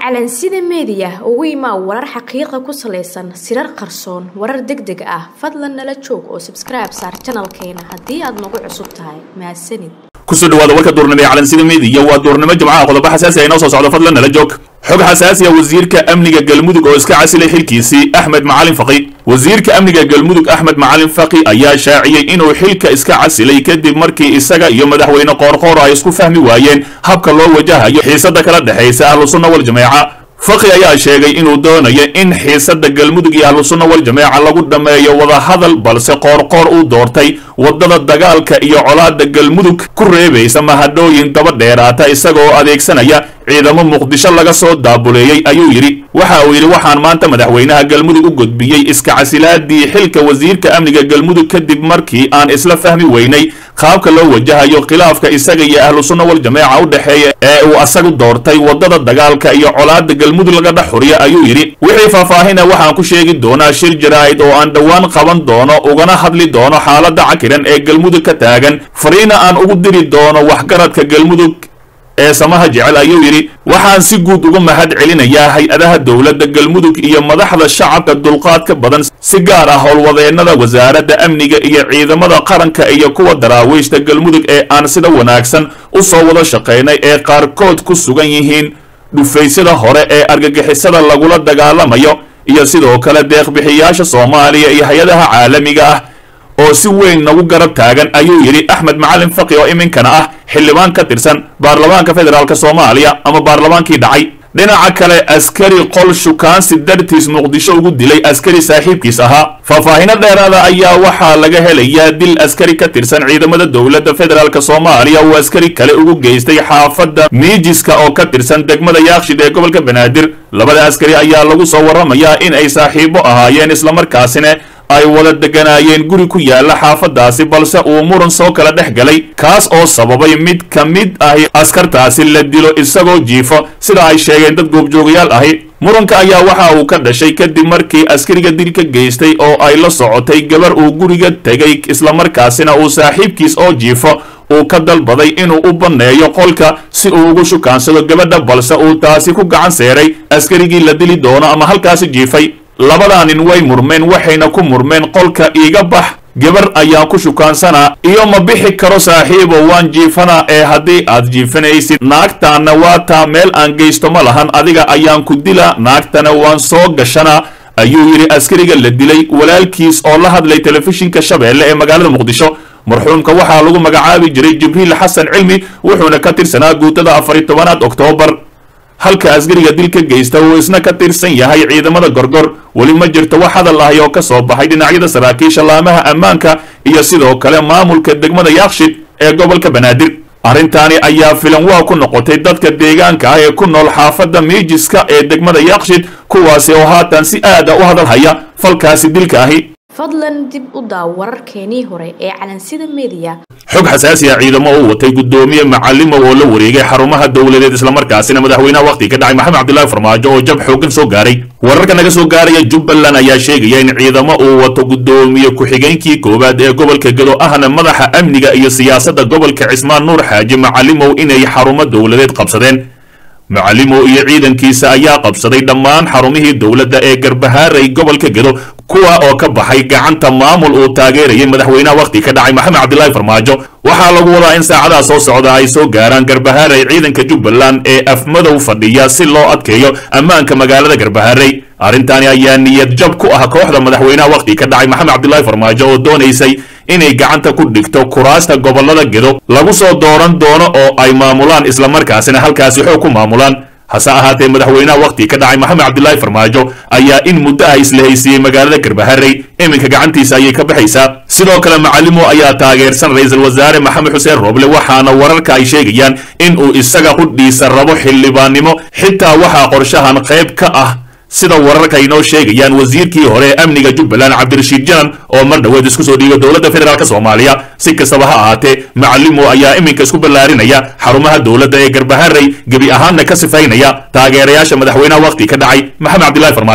calansida meediya ugu imaa warar xaqiiqa ku salaysan sirar qarsoon warar deg deg ah fadlan nala joog oo sabskribe saar janalkeena haddii aad nagu cusub tahay mahadsanid kusoo dhawaada warka duurnimo ee calansida meediya waa duurnimo jimcaha qodobo xasaasi ah inoo soo socdo fadlan nala joog xog xasaasi ah wasiirka amniga galmudug oo iska casilay xilkiisii axmed macalin faqi wasiirka amniga galmudug axmed macalin faqi ayaa shaaciyey inuu xilka iska casilay kadib markii isaga iyo madaxweyne qoorqoor ay isku fahmi waayeen habka loo wajahayo xiisada kala dhexaysa ahlu sunna wal jameeca faqi ayaa sheegay inuu doonayo in xiisada galmudug iyo ahlu sunna wal jameeca lagu dhammeeyo wadahadal balse qoorqoor uu doortay wadada dagaalka iyo colaada galmudug ku reebaysa mahadhooyin daba dheeraata isagoo adeegsanaya ciidamo muqdisho laga soo daabuleeyey ayuu yidhi waxa uu yidhi waxaan maanta madaxweynaha galmudug u gudbiyey iska casilaadii xilka wasiirka amniga galmudug kadib markii aan isla fahmi weynay qaabka loo wajahayo khilaafka isaga iyo ahlu sunna wal jameeca u dhexeeya ee uu asagu doortay wadada dagaalka iyo colaada galmudug laga dhex xuriya ayuu yidhi wixii faahfaahina waxaan ku sheegi doonaa shir jaraa'id oo aan dhowaan qaban doono ugana hadli doono xaalada cakiran ee galmudug ka taagan fariina aan ugu diri doono waxgaradka galmudug ee samaha jecel ayuu yidhi waxaan si guud uga mahad celinayaa hay-adaha dowladda galmudug iyo madaxda shacabka dulqaadka badan si gaar ah howlwadeennada wasaaradda amniga iyo ciidamada qaranka iyo kuwa daraawiishta galmudug ee aan sida wanaagsan u soo wada shaqaynay ee qaarkood ku sugan yihiin dhufaysyada hore ee argagixisada lagula dagaalamayo iyo sidoo kale deeqbixiyaasha soomaaliya iyo hay-adaha caalamiga ah oo si weyn nagu garab taagan ayuu yidhi axmed macalin faqi oo iminkana ah xildhibaan ka tirsan baarlamaanka federaalk soomaaliya ama baarlamaankii dhacay dhinaca kale askari qol shukaansi dartiis muqdisho ugu dilay askari saaxiibkiis ahaa faahfaahino dheeraada ayaa waxaa laga helayaa dil askari ka tirsan ciidamada dowladda federaalk soomaaliya uu askari kale ugu geystay xaafadda miijiska oo ka tirsan degmada yaakshid ee gobolka banaadir labada askari ayaa lagu soo warramayaa in ay saaxiibo ahaayeen islamarkaasina ay wada deganaayeen guri ku yaala xaafadaasi balse uu muran soo kala dhex galay kaas oo sababay mid ka mid ahi askartaasi la dilo isagoo jiifo sida ay sheegeen dad goobjoogayaal ahi muranka ayaa waxa uu ka dhashay kadib markii askariga dil ka geystay oo ay la socotay gabar uu guriga tegay islamarkaasina uu saaxiibkiis oo jiifo uu ka dalbaday inuu u banneeyo qolka si uu ugu shukaansado gabadha balse uu taasi ku gacan seeray askarigii la dili doono ama halkaasi jiifay labadaanin way murmeen waxayna ku murmeen qolka iiga bax gabar ayaan ku shukaansanaa iyo ma bixi karo saaxiibo waan jiifanaa ee haddii aad jiifanaysid naagtaanna waa taa meel aan geysto ma lahan adiga ayaan ku dilaa naagtana waan soo gashanaa ayuu yidhi askariga la dilay walaalkiis oo la hadlay telefishinka shabeelle ee magaalada muqdisho marxuumka waxaa lagu magacaabi jiray jibriil xasan cilmi wuxuuna ka tirsanaa guutada afari tobanaad oktoobar halka askariga dil ka geysta uu isna ka tirsan yahay ciidamada gorgor weli ma jirto wax hadal ahi oo ka soo baxay dhinacyada saraakiisha laamaha ammaanka iyo sidoo kale maamulka degmada yaakshid ee gobolka banaadir arrintaani ayaa filan waa ku noqotay dadka deegaanka ah ee ku nool xaafadda miijiska ee degmada yaakshid kuwaasi oo haatan si aada u hadal haya falkaasi dilka ahi fadlan dib u daaw wararkeenii hore ee calansida meediya xog xasaasi ah ciidamo uu watay guddoomiye macalimow oo la wareegay xarumaha dowladeed islamarkaasina madaxweynaha wakhti ka dhacay maxamed cabdilaahi farmaajo oo jab xoogan soo gaaray wararka naga soo gaaraya jubbaland ayaa sheegaya in ciidamo uu wato guddoomiye ku-xigeenkii koowaad ee gobolka gedo ahna madaxa amniga iyo siyaasadda gobolka cismaan nuur xaaji macalimow inay xarumo dowladeed qabsadeen macalimow iyo ciidankiisa ayaa qabsaday dhammaan xarumihii dowladda ee garbahaaray gobolka gedo kuwa oo ka baxay gacanta maamul uu taageerayay madaxweynaha wakhti ka dhacay maxamed cabdilaahi farmaajo waxaa lagu wadaa in saacadaha soo socda ay soo gaaraan garbahaaray ciidanka jubbaland ee afmadow fadhiya si loo adkeeyo ammaanka magaalada garbahaaray arrintaani ayaa niyad jab ku ah kooxda madaxweynaha wakhti ka dhacay maxamed cabdilaahi farmaajo oo doonaysay inay gacanta ku dhigto kuraasta gobollada gedo lagu soo dooran doono oo ay maamulaan islamarkaasina halkaasi xoog ku maamulaan hase ahaatee madaxweynaha wakhti ka dhacay maxamed cabdilaahi farmaajo ayaa in muddo ah isla haysiiyey magaalada garbaharey iminka gacantiisa ayay ka baxaysaa sidoo kale macalimo ayaa taageersan ra-iisul wasaare maxamed xuseen rooble waxaana wararka ay sheegayaan in uu isaga qudhiisa rabo xildhibaannimo xitaa waxaa qorshahan qayb ka ah sida wararka inoo sheegayaan wasiirkii hore ee amniga jubbaland cabdirashiid janan oo mar dhoweed isku soo dhiibay dowladda federaalk soomaaliya si kastaba ha ahaatee macalimo ayaa iminka isku ballaarinaya xarumaha dowladda ee garbaharey gebi ahaanna ka sifaynaya taageerayaasha madaxweynaha wakhti ka dhacay maxamed cabdilaahi farmaajo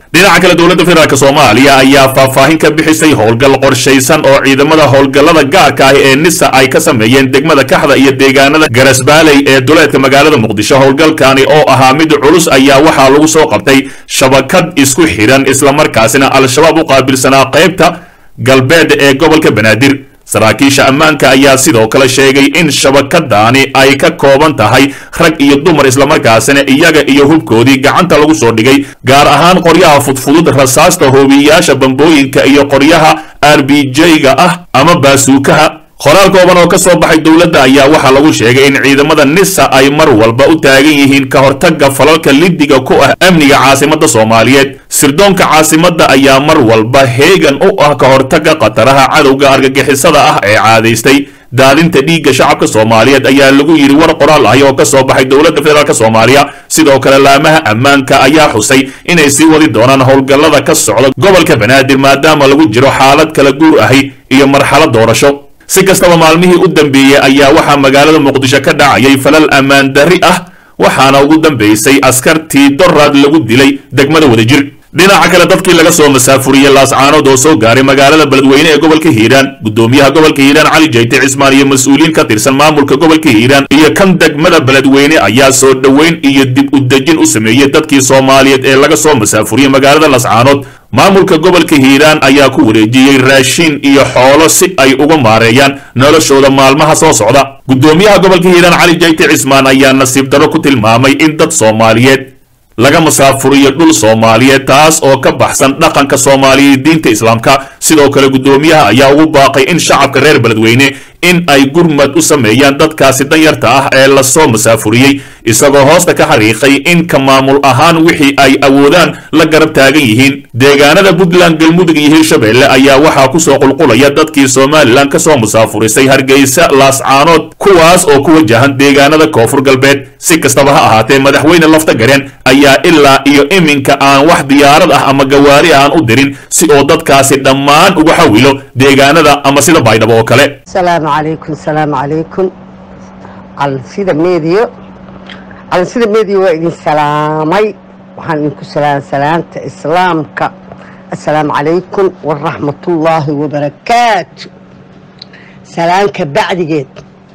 dhinaca kale dowladda federaalk soomaaliya ayaa faahfaahin ka bixisay howlgal qorshaysan oo ciidamada howlgallada gaarka ah ee nisa ay ka sameeyeen degmada kaxda iyo deegaanada garasbaaley ee duleedka magaalada muqdisho howlgalkani oo ahaa mid culus ayaa waxaa lagu soo qabtay shabakad isku xidhan islamarkaasina al-shabaab u qaabilsanaa qaybta galbeed ee gobolka banaadir saraakiisha ammaanka ayaa sidoo kale sheegay in shabakadaani ay ka kooban tahay rag iyo dumar islamarkaasina iyaga iyo hubkoodii gacanta lagu soo dhigay gaar ahaan qoryaha fudfudud rasaasta hoobiyayaasha bambooyinka iyo qoryaha r b j-ga ah ama baasuukaha qoraal kooban oo ka soo baxay dowladda ayaa waxaa lagu sheegay in ciidamada nisa ay mar walba u taagan yihiin ka hortagga falalka lidiga ku ah amniga caasimadda soomaaliyeed sirdoonka caasimadda ayaa mar walba heegan u ah ka hortagga khataraha cadowga argagixisada ah ee caadaystay daadinta dhiigga shacabka soomaaliyeed ayaa lagu yidhi war qoraal ahi oo ka soo baxay dowladda federaalk soomaaliya sidoo kale laamaha ammaanka ayaa xusay inay sii wadi doonaan howlgallada ka socda gobolka banaadir maadaama lagu jiro xaalad kala guur ahi iyo marxalad doorasho si kastaba maalmihii u dambeeyey ayaa waxaa magaalada muqdisho ka dhacayay falal ammaan darri ah waxaana ugu dambaysay askartii doraad lagu dilay degmada wadajir dhinaca kale dadkii laga soo masaafuriyey laascaanood oo soo gaaray magaalada beledweyne ee gobolka hiiraan gudoomiyaha gobolka hiiraan cali jayte cismaan iyo mas-uuliyiin ka tirsan maamulka gobolka hiiraan iyo kan degmada beledweyne ayaa soo dhoweyn iyo dib u dejin u sameeyey dadkii soomaaliyeed ee laga soo masaafuriyey magaalada laascaanood maamulka gobolka hiiraan ayaa ku wareejiyey raashiin iyo xoolo si ay uga maareeyaan noloshooda maalmaha soo socda gudoomiyaha gobolka hiiraan cali jayte cismaan ayaa nasiib darro ku tilmaamay in dad soomaaliyeed laga masaafuriyo dhul soomaaliyeed taas oo ka baxsan dhaqanka soomaaliyeed diinta islaamka sidoo kale gudoomiyaha ayaa ugu baaqay in shacabka reer beledweyne in ay gurmad u sameeyaan dadkaasi danyarta ah ee lasoo masaafuriyey isagoo hoosta ka xariiqay in ka maamul ahaan wixii ay awoodaan la garab taagan yihiin deegaanada puntland galmudug iyo hirshabelle ayaa waxaa kusoo qulqulaya dadkii somalilan kasoo musaafurisay hargeysa laascaanood kuwaas oo ku wajahan deegaanada koonfur galbeed si kastaba ha ahaatee madaxweyne lafta gareen ayaa ilaa iyo iminka aan wax diyaarad ah ama gawaari aan u dirin si oo dadkaasi dhammaan uga xawilo deegaanada ama sida baydhabo oo kale السلام عليكم السلام عليكم على سيدة ميديو على سيدة ميديو وإذن سلامي وحان إنكو سلام سلامة إسلامك السلام عليكم ورحمة الله وبركاته سلامك بعد جيت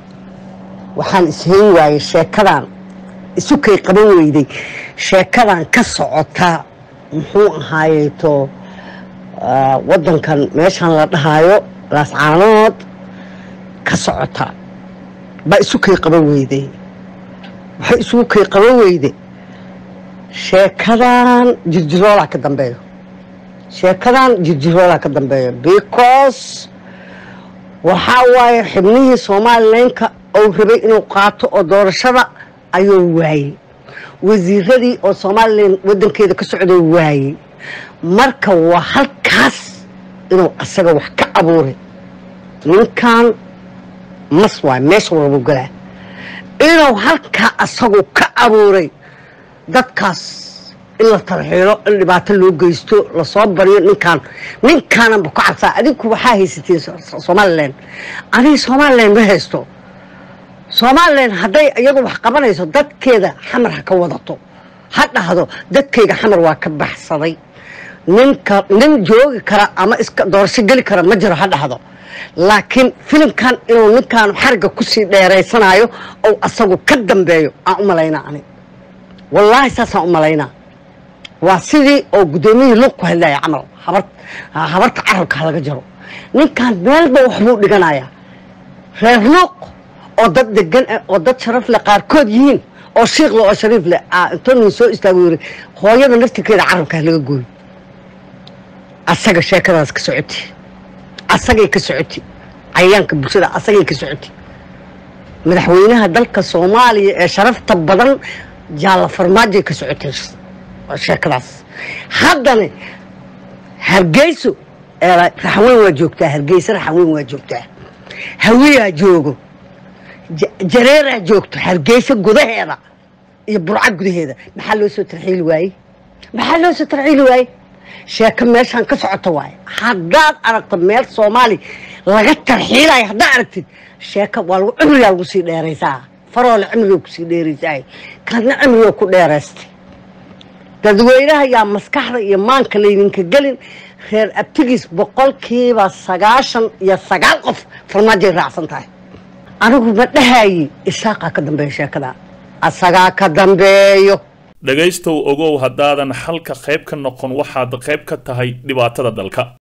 وحان إسهين واي شاكران إسوكي قبل ويدي شاكران كسعوتا محو هايتو آه ودن كان ميشان لدهايو لاس عانود ka socota baa isu kay qaban weyday waxay isugu kay qaban weyday sheekadan jirjiroolaa ka dambeeyo sheekadan jirjiroolaa ka dambeeyo because waxaa waaye xibnihii somalilanka uu rabay inuu qaato oo doorashada ayuu waayey wasiiradii oo somalilan wadankeeda ka socdoo waayey marka waa halkaas inuu asaga wax ka abuuray ninkan mas waay meesha walbu galaa inuu halkaa asagu ka abuuray dadkaas in la tarxiilo in dhibaato loo geysto lasoo baryo ninkaan ninkaananba ku cabsaa adinku waxaa haysatiin somalilan aniga somalilan ma haysto somalilan hadday iyadu wax qabanayso dadkeeda xamar ha ka wadato ha dhahdo dadkayga xamar waa ka baxsaday ninka nin joogi kara ama iska doorasho geli kara ma jiro ha dhahdo laakiin filimkan inuu ninkaan xariga kusii dheeraysanayo ou asagu ka dambeeyo aan u malaynaa ani wallaahi saasaan u malaynaa waa sidii oo guddoomiyihii lug ku hadlaya camal habar habarta carabka halaga jaro ninkaan meelba waxbuu dhiganayaa reer luuq oo dad degan ah oo dad sharaf leh qaarkood yihiin oo shiiqle oo shariif leh intuu nin soo istaago yiri hooyada naftirkeeda carabka halaga gooyo asaga sheekadaas ka socoti asagay ka socoti cayayaanka bulshada asagay ka socoti madaxweynaha dalka soomaaliya ee sharafta badan jaalla farmaajay ka socotay sheekadaas haddana hargeyso raxweyn waa joogtaa hargeysa raxweyn waa joogtaa hawiyaa joogo jareeraa joogto hargeysa gudaheeda iyo burca gudaheeda maxaa loo soo tarxiili waayey maxaa loo soo tarxiili waayey sheeko meeshaan ka socota waaye haddaad aragto meel soomaali laga tarxiilayo haddaad aragtid sheeko waa lagu cimrigaa lagu sii dheeraysaa faroole cimriga kusii dheeraysaa kaadna cimriga ku dheeraystay dadweynaha yaa maskaxda iyo maanka laydinka gelin reer abtigiis boqolkiiba sagaashan iyo sagaal qof farmaajay raacsan tahay anigu ma dhahayi isaaqaa ka dambeeya sheekada asagaa ka dambeeyo dhegaystow ogow haddaadan xalka qayb ka noqon waxaad qayb ka tahay dhibaatada dalka